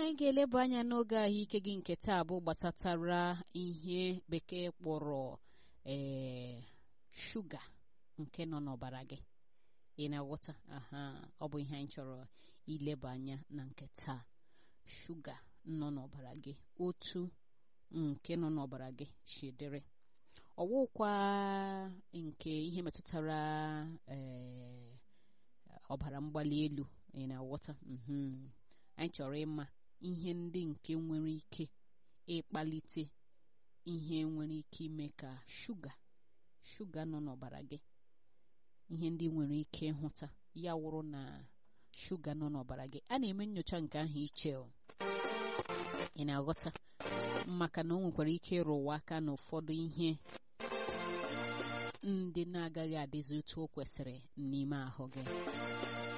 anyị ga-eleba anya n'oge ahụike gị nke taa bụ gbasatara ihe bekee kpọrọ ee shuga nke nọ n'ọbara gị ị na-aghọta aha ọ bụ ihe anyị chọrọ ileba anya na nke taa shuga nọ n'ọbara gị otu nke nọ n'ọbara gị si dịrị ọwụkwa nke ihe metụtara ee ọbara mgbali elu ị na-aghọta anyị chọrọ ịma ihe ndị nke nwere ike ịkpalite ihe nwere ike ime ka shuga shuga nọ n'ọbara gị ihe ndị nwere ike ịhụta ya wụrụ na shuga nọ n'ọbara gị a na-eme nyocha nke ahụ iche ị na-aghọta maka na o nwekwara ike ịrụwa aka n'ụfọdụ ihe ndị na-agaghị adịzi otu o kwesịrị n'ime ahụ gị